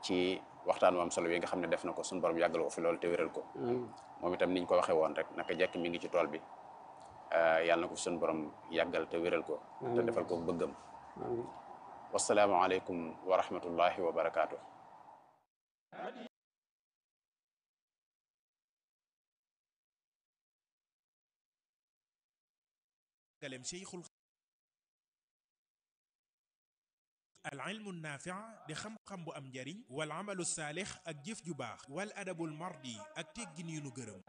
ci waxtaan wu am solo yi nga xam ne def na ko suñu borom yàggal ko fi loolu te wéral ko moom itam niñ ko waxee woon rek naka jekk mi ngi ci tool bi yàlla na ko fi suñu borom yàggal te wéral ko te defal ko bëggam wasalaamualeykum wa rahmatullahi wa barakaatu. galem cheikhul al ilmu naafi di xam-xam bu am njariñ wal amalu saalix ak jëf ju baax wal adabul mardi ak teggin yu nu gërëm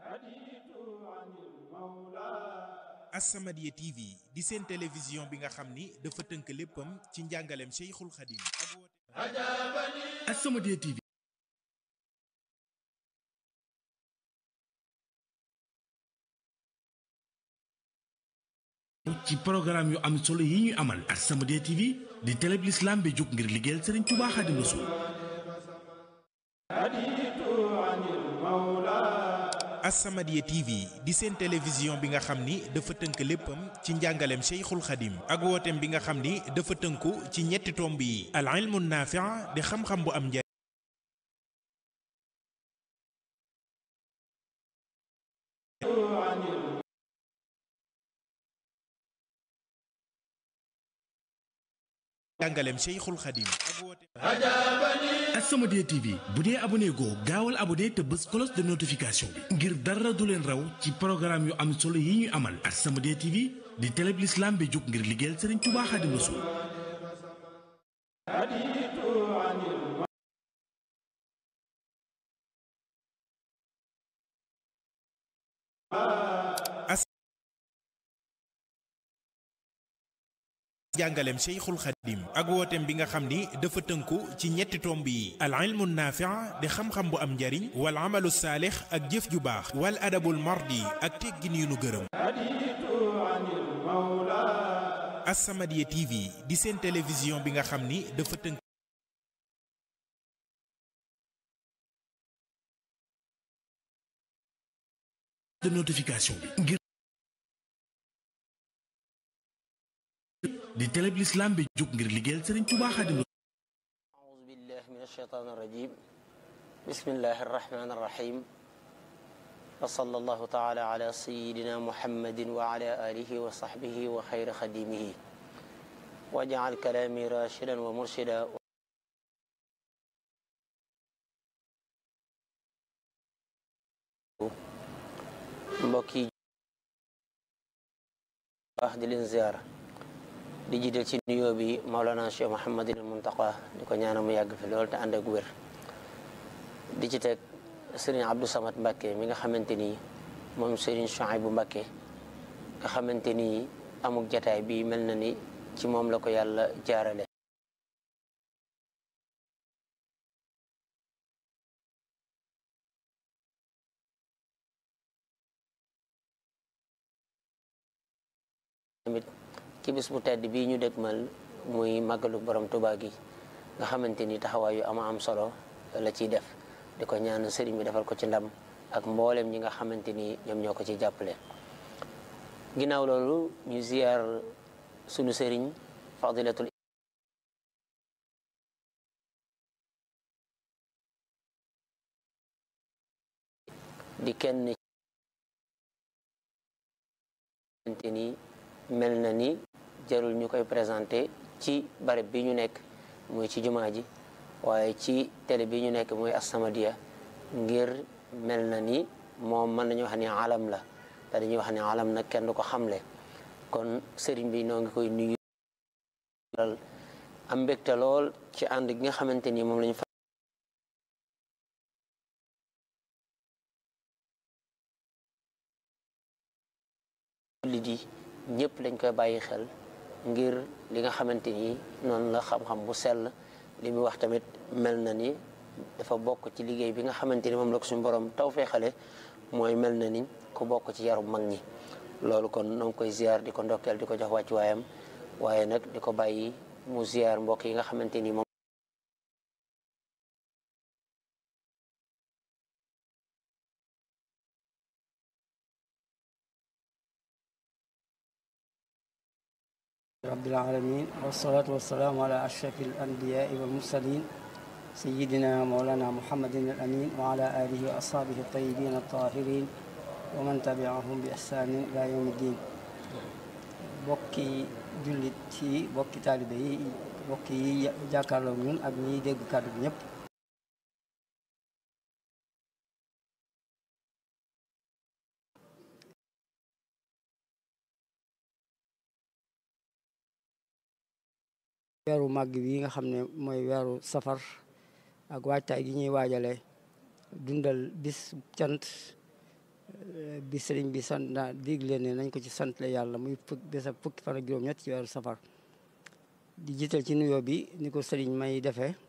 As-Samadiyya TV di seen télévision bi nga xam ni dafa tënk léppam ci njàngaleem cheikhul xadim ak woote As-Samadiyya TV ci programme yu am solo yi ñuy amal As-Samadiyya TV di télé bi l'islam bi jóg ngir liggéeyal Serigne Touba Xaadimu Rasuul As-Samadiyya TV di seen télévision bi nga xam ni dafa tënk léppam ci njàngaleem cheikhul xadim ak wooteem bi nga xam ni dafa tënku ci ñetti tomb yi al ilmu naafi di xam-xam bu am njariñ njàngaleem cheikhul xadim ak wooteem As-Samadiyya TV bu dee abonné goo gaawal abonné te bës cloche de notification bi ngir dara du leen raw ci programme yu am solo yi ñuy amal As-Samadiyya TV di télé bi l'islam bi jóg ngir liggéeyal Serigne Touba Xaadimu Rasuul jàngaleem cheikhul xadim ak wooteem bi nga xam ni dafa tënku ci ñetti tomb yi al ilmu naafi di xam-xam bu am njariñ wal amalu saalix ak jëf ju baax wal adabul mardi ak teggin yu nu gërëm As-Samadiyya TV di seen télévision bi nga xam ni dafa tënk de notification bi ngir di télé bi l'islam bi jóg ngir liggéeyal Serigne Touba Xaadimu أعوذ بالله من الشيطان الرجيم بسم الله الرحمن الرحيم وصلى الله تعالى على سيدنا محمد وعلى آله وصحبه وخير خديمه واجعل كلامي راشدا ومرشدا mbokki baax di leen ziyaara di jiital ci nuyoo bi Maolana Cheikh Mouhamadul Muntaqa di ko ñaanal mu yàgg fi lool te ànd ak wér di ci teg Serigne Abdou Samad Mbakke mi nga xamante ni moom Serigne Chouaïbou Mbakke nga xamante ni amuk jataay bi mel na ni ci moom la ko yàlla jaarale tamit ci bis bu tedd bii ñu dégmal muy màggalu borom Tuubaa gi nga xamante ni taxawaay yu ama am solo la ciy def di ko ñaan sëriñ bi defal ko ci ndam ak mboolem ñi nga xamante ni ñoom ñoo ko ci jàppale ginnaaw loolu ñu ziyaar sunu sëriñ fadilatul di kenn xamante ni mel na ni jarul ñu koy présenté ci barab bi ñu nekk muy ci jumaa ji waaye ci télé bi ñu nekk muy As-Samadiyya ngir mel na ni moom mën nañu wax ni alam la te dañuy wax ni alam nag kenn du ko xamle kon sëriñ bi noo ngi koy nuyu am mbégte lool ci ànd gi nga xamante ni moom lañu fa li di ñëpp dañ koy bàyyi xel ngir li nga xamante ni noonu la xam-xam bu sell li muy wax tamit mel na ni dafa bokk ci liggéey bi nga xamante ni moom la ko suñu borom taw fee xale mooy mel na ni ku bokk ci yarum mag ñi loolu kon noo ngi koy ziar di ko ndokkeel di ko jox wàcc waayam waaye nag di ko bàyyi mu ziar mbokk yi nga xamante ni moom رب العالمين والصلاة والسلام على أشرف الأنبياء والمرسلين سيدنا مولانا محمد الأمين وعلى آله وأصحابه الطيبين الطاهرين ومن تبعهم بإحسان إلى يوم الدين bokki jullit yi bokki taalibe yi bokki yi jàkkaarloo ñun ak ñiy dégg kàddu bi ñëpp weeru màgg bi nga xam ne mooy weeru safar ak waajtaay gi ñuy waajale dundal bis cant bi sëriñ bi sant naa digle ne nañ ko ci sant la yàlla muy fukk bés ak fukki fan ak juróom-ñett ci weeru safar di jiital ci nuyoo bi ni ko sëriñ may defee